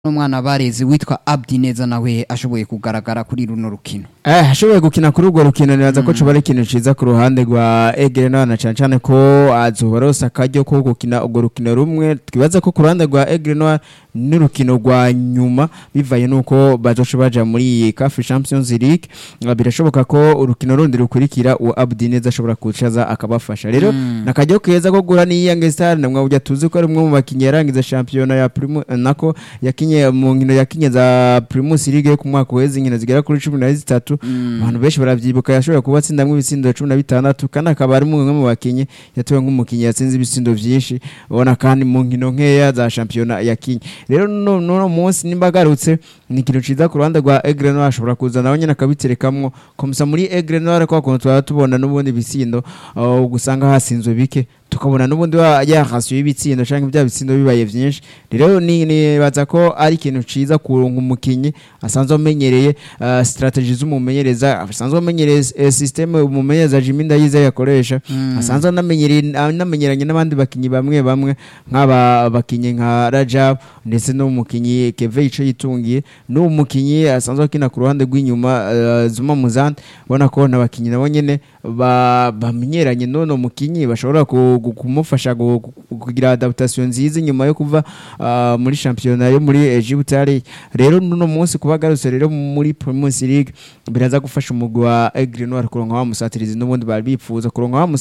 n'umwana barezi witwa Abdi neza nawe ashoboye kugaragara kuri runo rukino Eh, ashoboye gukina kuri urwo rukino nibaza ko coba ari ikintu ciza ku ruhande rwa Egere na cane cane ko azoba aronse akaryo ko gukina urwo rukino rumwe twibaza ko ku ruhande rwa Egere Noir n'urukino rwa nyuma bivaye nuko bazoca baja muri iyi CAF Champions League Ah, birashoboka ko urukino rundi rukurikira uwo Abdi neza ashobora kucaza akabafasha rero nakaryo keza ko gura ni Young Star namwe burya tuzi ko ari umwe mu bakinyi yarangiza shampiyona ya Primus nako yakinye mu nkino yakinye za Primus League yo ku mwaka uheze inkino zigera kuri 13 abantu benshi baravyibuka yashoboye kuba atsindamwo ibitsindo cumi na bitandatu kandi akaba ari umwe mu bakinyi yatowe nk'umukinyi yatsinze ibitsindo vyinshi ubona kandi mu nkino nkeya za shampiyona yakinye rero no no munsi nimba agarutse ni ikintu ciza ku ruhande rwa Aigle Noir ashobora kuza nawe nyene akabiterekamwo komisa muri Aigle Noir kwa kuntu twaba tubona n'ubundi bitsindo uh, gusanga hasinzwe bike tukabona n'ubundi wa- ya ratio y'ibitsindo canke bya bitsindo bibaye vyinshi rero ni nibaza ko ari ikintu ciza kuronka umukinyi asanzwe amenyereye uh, strategy z'umumenyereza asanzwe amenyereye uh, system umumenyereza Jimmy Ndayize yakoresha asanzwe anamenyereye anamenyeranye n'abandi bakinyi bamwe bamwe nk'aba bakinyi nka Rajab ndetse n'umukinyi Keve ico yitungiye n'umukinyi asanzwe akina ku ruhande rw'inyuma uh, Zuma Muzan ubona ko n'abakinyi nabo nyene ba- bamenyeranye n'uno mukinyi bashobora ku- ku- kumufasha gu- gu- kugira adaptation nziza inyuma yo kuva ah, muri shampiyona yo muri Egypte rero nuno munsi kuba agarutse rero muri Primus League biraza gufasha umugwi wa Aigle Noir kuronka wa musatirizi n'ubundi bari bipfuza kuronka wa